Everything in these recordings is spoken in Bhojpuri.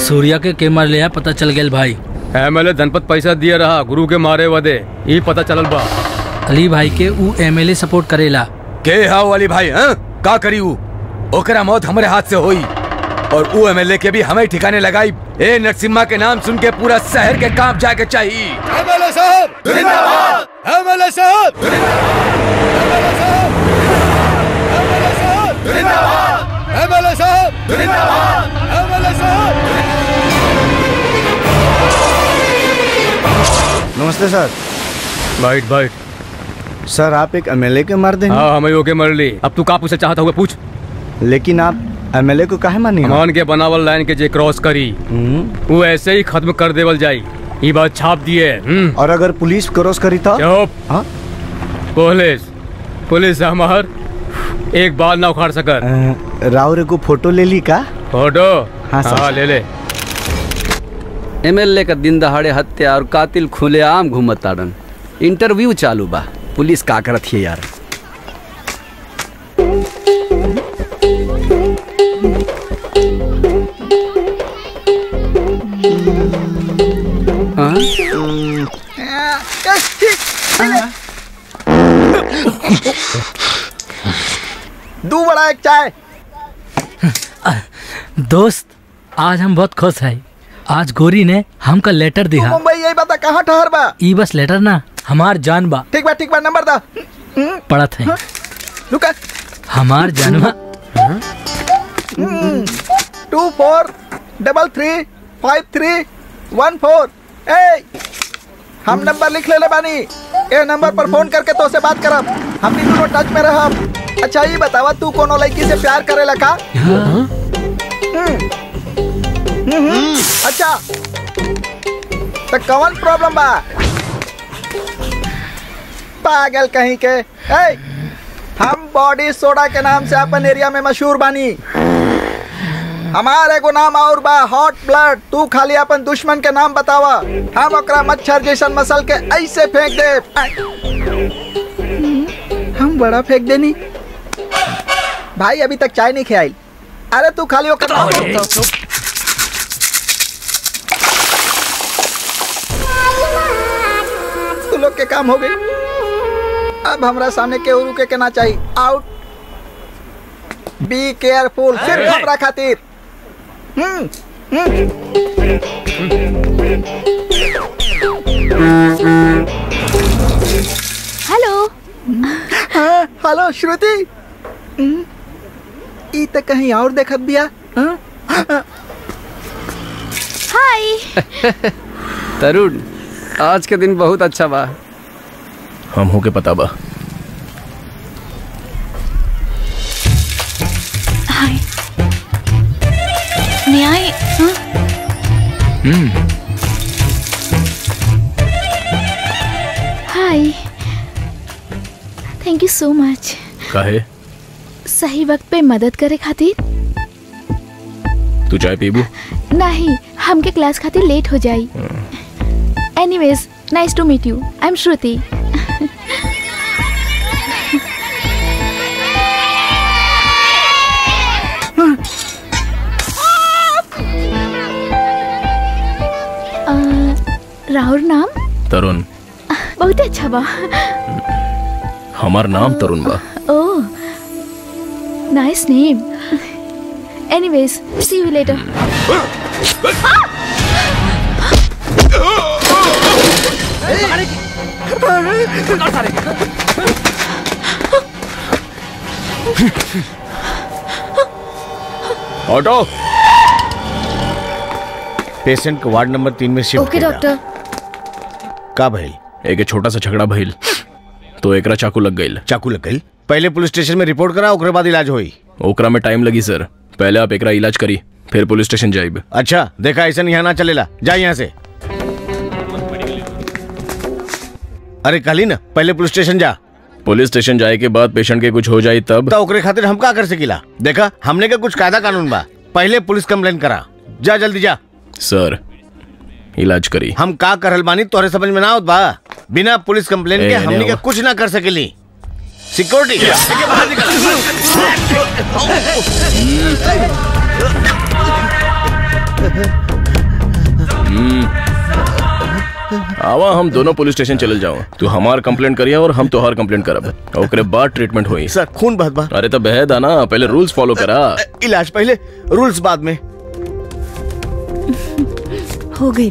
सूर्या के के मार लिया पता चल गेल भाई एमएलए धनपत पैसा दिए रहा गुरु के मारे वदे ई पता चलल बा अली भाई के ऊ एमएलए सपोर्ट करेला के हाउ वाली भाई हैं का करी ऊ ओकरा मौत हमारे हाथ से होई और ऊ एमएलए के भी हमें ठिकाने लगाई ए नरसिम्हा के नाम सुन के पूरा शहर के कांप जाके चाहिए एमएलए साहब जिंदाबाद एमएलए साहब एमएलए साहब एमएलए साहब जिंदाबाद एमएलए साहब जिंदाबाद एमएलए साहब नमस्ते सर बाइट बाइट सर आप एक एमएलए के मार देंगे हाँ हमें ओके मर ली अब तू का पूछना चाहता हुआ पूछ लेकिन आप एमएलए को काहे मानी मान के बनावल लाइन के जे क्रॉस करी वो ऐसे ही खत्म कर देवल जाई ई बात छाप दिए हम्म। और अगर पुलिस क्रॉस करी तो चुप हाँ? पुलिस पुलिस हमार एक बाल ना उखाड़ सकर अ, राव रे को फोटो ले ली का फोटो हाँ, सर। हाँ ले ले एमएलए का दिन दहाड़े हत्या और कातिल खुलेआम घूमत ताड़न इंटरव्यू चालू बा पुलिस का करत है यार हाँ? दू बड़ा एक चाय दोस्त आज हम बहुत खुश है आज गोरी ने हमका लेटर दिया मुंबई यही बता कहाँ ठहर बा ई बस लेटर ना हमार जान बा ठीक बा ठीक बा नंबर दा पड़त है रुका हमार जानवा two four double three five three one four ए हम नंबर लिख ले बानी ए नंबर पर फोन करके तो से बात करब हम भी दोनों टच में रहब अच्छा ये बतावा तू कोनो लड़की से प्यार करेला का हम्म। हम्म, अच्छा तो कौन प्रॉब्लम बा पागल कहीं के ए हम बॉडी सोडा के नाम से अपन एरिया में मशहूर बानी हमारे एगो नाम और बा हॉट ब्लड तू खाली अपन दुश्मन के नाम बतावा हम ओकरा मच्छर जैसन मसल के ऐसे फेंक दे हम बड़ा फेंक देनी भाई अभी तक चाय नहीं खियाई अरे तू खाली ओकर नाम बता। तू लोग के काम हो गई अब हमरा सामने के रुके के ना चाहिए आउट बी केयरफुल सिर्फ हमरा खातिर हम्म हम्म हेलो हाँ, हेलो श्रुति हम्म, ई त कहीं और देखत बिया हाँ? हाय तरुण आज के दिन बहुत अच्छा बा हम हो के पता बा हाय न्याय हाँ? Hi thank you so much काहे सही वक्त पे मदद करे खातिर तू चाय पीबू नहीं हमके क्लास खातिर लेट हो जाई anyways nice to meet you I am Shruti uh, Rahul नाम तरुण बहुत अच्छा बा हमार नाम तरुण बा oh nice name anyways see you later auto patient को वार्ड नंबर तीन में शिफ्ट ओके डॉक्टर का भइल एक छोटा सा झगड़ा भइल तो एकरा चाकू लग गईल चाकू लग गई पहले पुलिस स्टेशन में रिपोर्ट करा ओकरे बाद इलाज होई ओकरा में टाइम लगी सर पहले आप एकरा इलाज करी फिर पुलिस स्टेशन जाइब अच्छा देखा ऐसा यहाँ ना चलेला जा यहाँ से अरे कहली ना पहले पुलिस स्टेशन जा पुलिस स्टेशन जाए के बाद पेशेंट के कुछ हो जाए तब तो ओकरे खातिर हम का कर सकीला देखा हमने का कुछ कायदा कानून बा पहले पुलिस कंप्लेन करा जा जल्दी जा सर इलाज करी हम का करल बानी तोहरे समझ में ना आवत बा बिना पुलिस कंप्लेन ए, के एने हमने का आओ। कुछ ना कर सकेली सिक्योरिटी बाहर निकल आवा हम दोनों पुलिस स्टेशन चले जाओ तू हमार कंप्लेंट करिया और हम तोहार कंप्लेंट करब ओकरे बाद ट्रीटमेंट होई सर खून बहत बा अरे तो बहदा ना पहले रूल्स फॉलो करा इलाज पहले रूल्स बाद में हो गई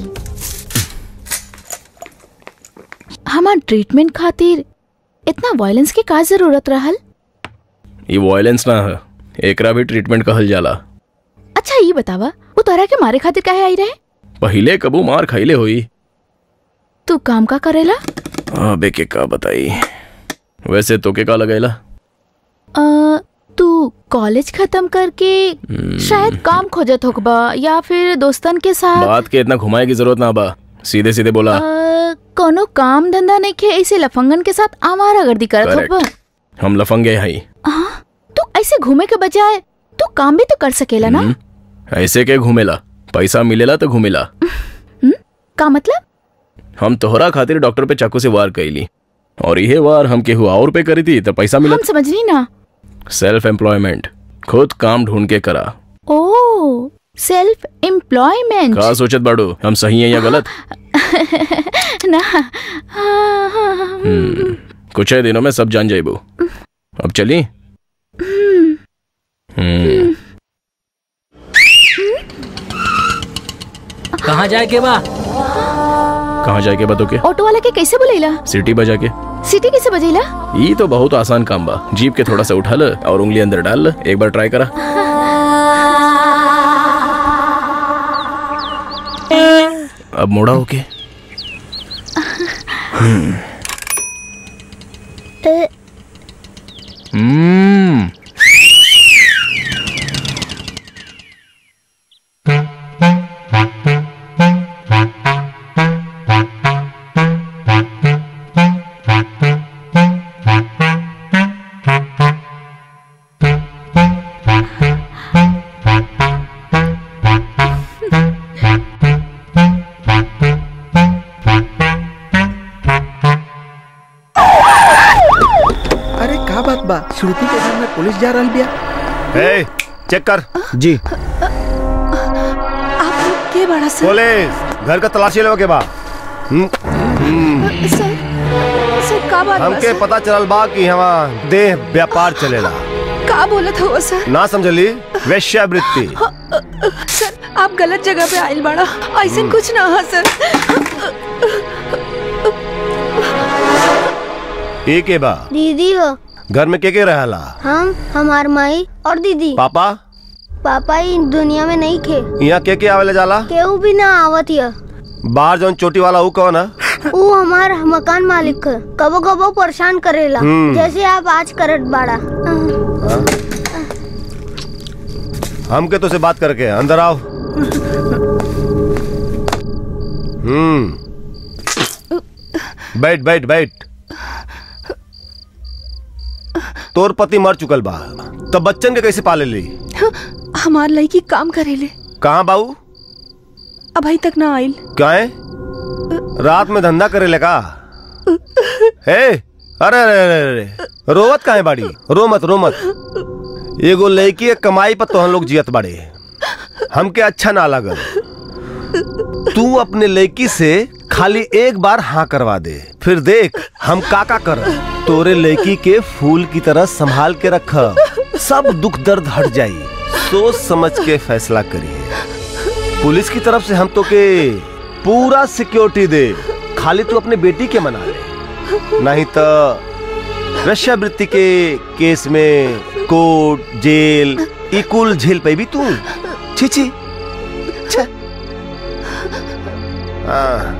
हमार ट्रीटमेंट खातिर इतना वायलेंस की का जरूरत रहल ये वायलेंस ना है एकरा भी ट्रीटमेंट कहल जाला अच्छा ये बतावा वो तोरा के मारे खातिर काहे आई रहे पहिले कबू मार खाइले होई तू काम का करेला अबे के का बताई वैसे तो के का लगेला अ, तू कॉलेज खत्म करके शायद काम खोजत होकबा या फिर दोस्तन के साथ बात के इतना घुमाए की जरूरत ना बा सीधे सीधे बोला अ, कोनो काम धंधा नहीं खे ऐसे लफंगन के साथ आवारागर्दी करत Correct. होकबा हम लफंगे हई हाँ तू ऐसे घूमे के बजाय तू काम भी तो कर सकेला ना हम्म, ऐसे के घूमेला पैसा मिलेला तो घूमेला का मतलब हम तोहरा खातिर डॉक्टर पे चाकू से वार कैली और यह वार हम केहू और पे करी थी तो पैसा मिला हम समझनी ना सेल्फ एम्प्लॉयमेंट खुद काम ढूंढ के करा ओ सेल्फ एम्प्लॉयमेंट का सोचत बाड़ू हम सही है या गलत ना हाँ, हाँ, हाँ, हम्म, कुछ ही दिनों में सब जान जाइबू अब चली हम्म, कहाँ जाए के बा कहाँ जाए के बतो के ऑटो वाला के कैसे बुलेला सिटी बजा के सिटी कैसे बजेला ये तो बहुत आसान काम बा जीप के थोड़ा सा उठा ल और उंगली अंदर डाल ल एक बार ट्राई करा अब मोड़ा होके हम्म अरे का बात बा श्रुति के घर में पुलिस जा रहल बिया ए, चेक कर जी आप लोग के बड़ा सर पुलिस घर का तलाशी लेवे के बा हम्म, सर सर का बात बा हमके सर? पता चलल बा कि हवा देह व्यापार चलेला का बोलत हो सर ना समझली वेश्यावृत्ति सर आप गलत जगह पे आइल बाड़ा ऐसे कुछ ना हा सर ए के बा दीदी हो घर में के के रहला हम हमार माई और दीदी पापा पापा ही दुनिया में नहीं खे यहाँ के के आवेला जाला केहू भी ना आवत हिय बाहर जौन चोटी वाला ऊ कौन है ऊ हमार मकान मालिक है कबो कबो परेशान करेला हम्म। जैसे आप आज करत बाड़ा हमके तो से बात करके अंदर आओ हम्म बैठ बैठ बैठ तोर पति मर चुकल बा तब बच्चन के कैसे पाले ली हमार लड़की काम करेले कहाँ बाऊ अभी तक ना आइल क्या है रात में धंधा करे ले का हे अरे अरे अरे अरे रोवत काहे बाड़ी रो मत रो मत एगो लड़की के कमाई पर तोहन लोग जियत बाड़े हमके अच्छा ना लगल तू अपने लड़की से खाली एक बार हाँ करवा दे फिर देख हम काका कर तोरे लड़की के फूल की तरह संभाल के रख सब दुख दर्द हट जाई सोच समझ के फैसला करिए पुलिस की तरफ से हम तो के पूरा सिक्योरिटी दे खाली तू अपने बेटी के मना ले नहीं तो वेश्यावृत्ति के केस में कोर्ट जेल ई कुल झेल पे भी तू छी छी छे। हाँ।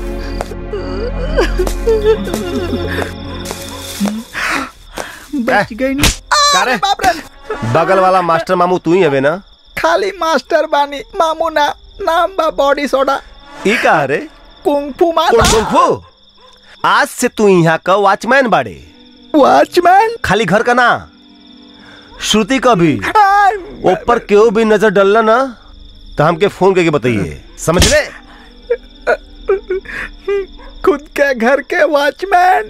बच गई नी। का रे? अरे बाप रे बगल वाला मास्टर मामू तू ही हवे ना खाली मास्टर बानी मामू ना नाम बा बॉडी सोडा ई का रे कुंफू कौन माता कौन खो आज से तू यहाँ का वॉचमैन बाड़े वॉचमैन खाली घर का ना श्रुति का भी ऊपर क्यों भी नजर डलना ना तो हमके फोन करके बताइए समझ ले खुद के घर के वॉचमैन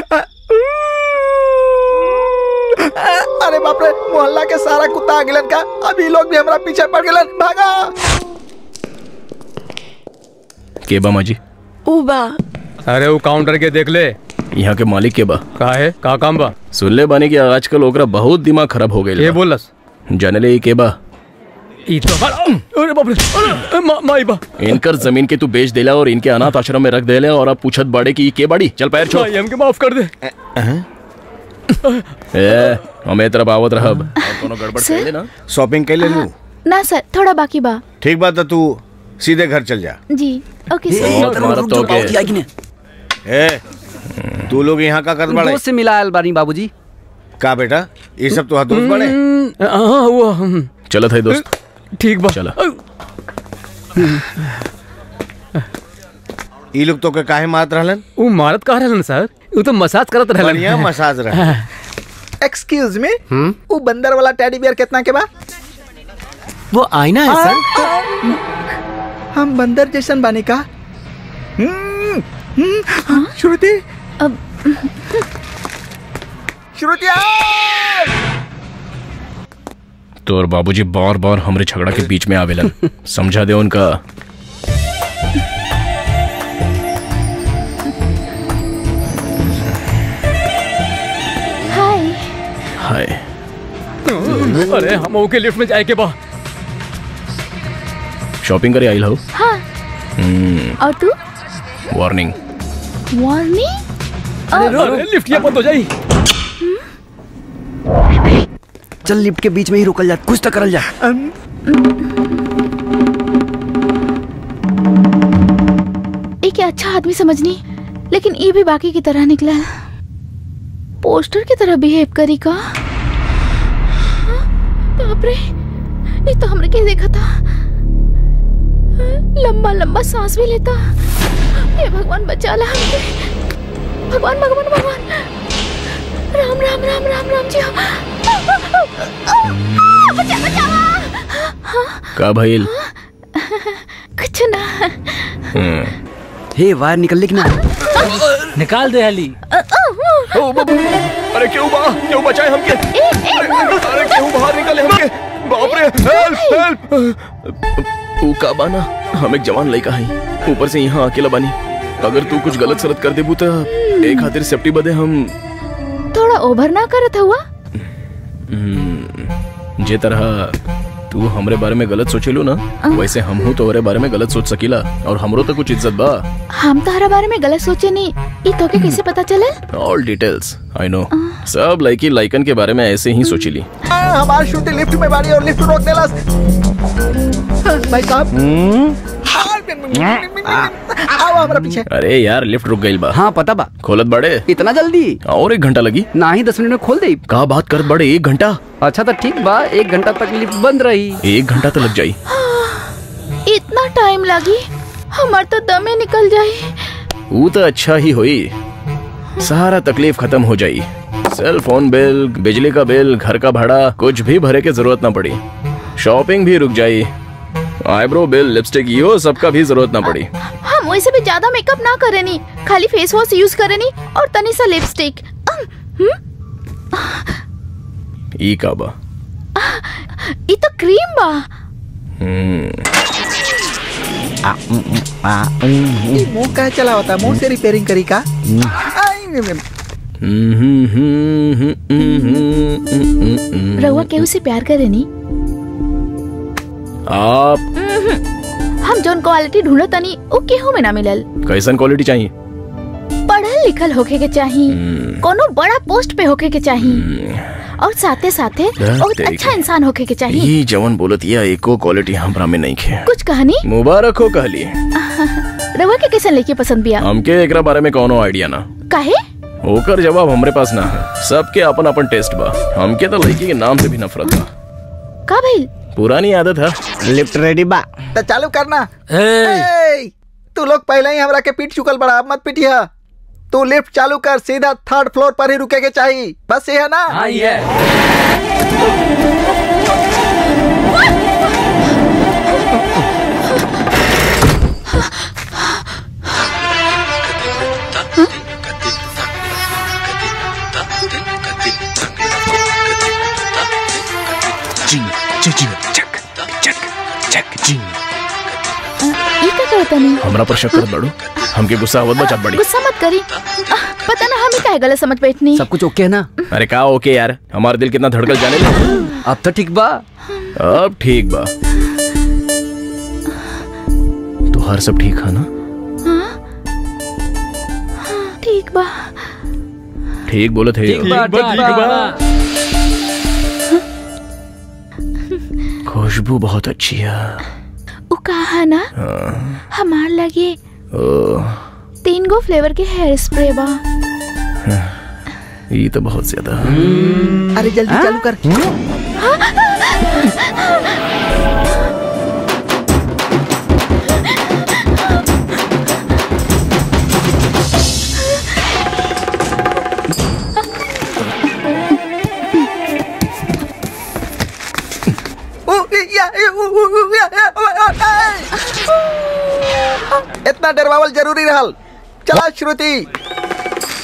अरे बाप रे मोहल्ला के सारा कुत्ता आ गिलन का अभी लोग भी हमरा पीछे पड़ गिलन भागा के बा माजी उबा अरे वो काउंटर के देख ले यहाँ के मालिक के बा का है का काम बा सुन ले बानी कि आजकल ओकरा बहुत दिमाग खराब हो ये गई बोलस जाने ले ई के बा ई तो बड़ा अरे बाप रे अरे मा, माई बा इनकर जमीन के तू बेच देला और इनके अनाथ आश्रम में रख देले और अब पूछत बाड़े की ई के बाड़ी चल पैर छोड़ भाई हमके माफ कर दे ए हमें तरफ आवत रहब और कोनो गड़बड़ सर? कर ना शॉपिंग कर ले लू ना सर थोड़ा बाकी बा ठीक बात है तू सीधे घर चल जा जी ओके सर बहुत मारत तो के ए तू लोग यहाँ का कर बड़े दोस्त से मिला आयल बानी बाबूजी का बेटा ये सब तो दोस्त बड़े हाँ वो हम चलत है दोस्त ठीक बा चला ई लोग तो के काहे मारत रहलन वो मारत कहा रहलन सर वो तो मसाज करत रहलन बढ़िया मसाज रहा एक्सक्यूज मी वो बंदर वाला टेडी बियर कितना के बा वो आईना है सर हम बंदर जैसन बानी का हम्म, हम्म, श्रुति अब श्रुति आओ! तो और बाबूजी बार बार हमरे झगड़ा के बीच में आवेलन समझा दे उनका हाय हाय अरे हम ओके लिफ्ट में जाए के बा शॉपिंग करे आई हो हाँ और तू वार्निंग वार्निंग अरे लिफ्ट ये बंद हो जाई चल लिफ्ट के बीच में ही रुकल जा कुछ तो करल जा एक अच्छा आदमी समझनी लेकिन ये भी बाकी की तरह निकला पोस्टर की तरह बिहेव करी का हाँ, बाप रे ये तो हमने क्या देखा था हाँ, लंबा लंबा सांस भी लेता हे भगवान बचा ला हमके भगवान भगवान भगवान राम राम राम राम राम जी बचा बचावा का भइल कुछ ना हम्म, हे वायर निकल लेकिन निकाल दे हली ओ बाबू अरे क्यों बा क्यों बचाए हमके अरे अरे क्यों बाहर निकले हमके बाप रे हेल्प हेल्प तू का बाना हम एक जवान लड़का हई ऊपर से यहाँ अकेला बानी अगर तू कुछ गलत सरत कर देबू तो एक खातिर सेफ्टी बदे हम थोड़ा ओवर ना करत हुआ हम्म, जे तरह तू हमरे बारे में गलत सोचेलू ना वैसे हम हूँ तोहरे बारे में गलत सोच सकीला और हमरो तो कुछ इज्जत बा हम तहरा बारे में गलत सोचे नहीं ई तोके कैसे पता चले ऑल डिटेल्स आई नो सब लड़की लाइकन के बारे में ऐसे ही सोचीली आ, हमार श्रुति लिफ्ट में बाड़ी और लिफ्ट रोक देलस हाँ, भाई साहब आओ हमारा पीछे अरे यार लिफ्ट रुक गई बा हाँ पता बा खोलत बड़े इतना जल्दी और एक घंटा लगी ना ही दस मिनट में खोल दे का बात करत बड़े एक घंटा अच्छा तो ठीक बा एक घंटा तक लिफ्ट बंद रही एक घंटा तो लग जाई इतना टाइम लगी हमार तो दमे निकल जाए वो तो अच्छा ही हुई सारा तकलीफ खत्म हो जाई सेल फोन बिल बिजली का बिल घर का भाड़ा कुछ भी भरे के जरूरत ना पड़ी शॉपिंग भी रुक जाई आईब्रो बिल लिपस्टिक यो सबका भी जरूरत ना पड़ी हम वैसे भी ज्यादा मेकअप ना करे नी खाली फेस वॉश यूज करे नी और तनी सा लिपस्टिक ई का बा ये तो क्रीम बा हम्म, ई मुंह का चला होता मुंह से रिपेयरिंग करी का आई, हम्म, हम्म, हम्म, हम्म, हम्म, हम्म, हम्म। रउआ केहू से प्यार करे नी आप हम जोन क्वालिटी ढूंढत तनी वो केहू में ना मिलल कैसन क्वालिटी चाहिए पढ़ल लिखल होके के चाही कोनो बड़ा पोस्ट पे होके के चाही और साथे साथे हाँ, बहुत तेरी अच्छा के। इंसान होके के चाही ये जवन बोलत या एको क्वालिटी हमरा में नहीं खे कुछ कहानी मुबारक हो कहली रउआ के कैसन लड़की पसंद बिया हमके एकरा बारे में कोनो आइडिया ना काहे होकर जवाब हमरे पास ना है सबके अपन अपन टेस्ट बा हमके तो लड़की के नाम से भी नफरत बा का भइल पुरानी आदत है लिफ्ट रेडी बा तो चालू करना ए, ए, तू लोग पहले ही हमरा के पीट चुकल बड़ा अब मत पीटिया तू लिफ्ट चालू कर सीधा थर्ड फ्लोर पर ही रुके के चाहिए बस ये है ना हाँ ये है ई का करता नहीं हमरा पर शक करत बाड़ू हमके गुस्सा आवत बा चाट बड़ी गुस्सा मत करी आह, पता ना हमें काहे गलत समझ बैठनी सब कुछ ओके है ना अरे का ओके यार हमारा दिल कितना धड़कल जाने लगा अब तो ठीक बा अब ठीक बा तो हर सब ठीक है ना हाँ? ठीक बा ठीक बोलो थे ठीक बा, ठीक बा। खुशबू बहुत अच्छी है उ कहा ना हाँ, हमार लगे ओ, तीन गो फ्लेवर के हेयर स्प्रे बा ये तो बहुत ज्यादा अरे जल्दी चालू कर इतना डरवावल जरूरी रहल चला श्रुति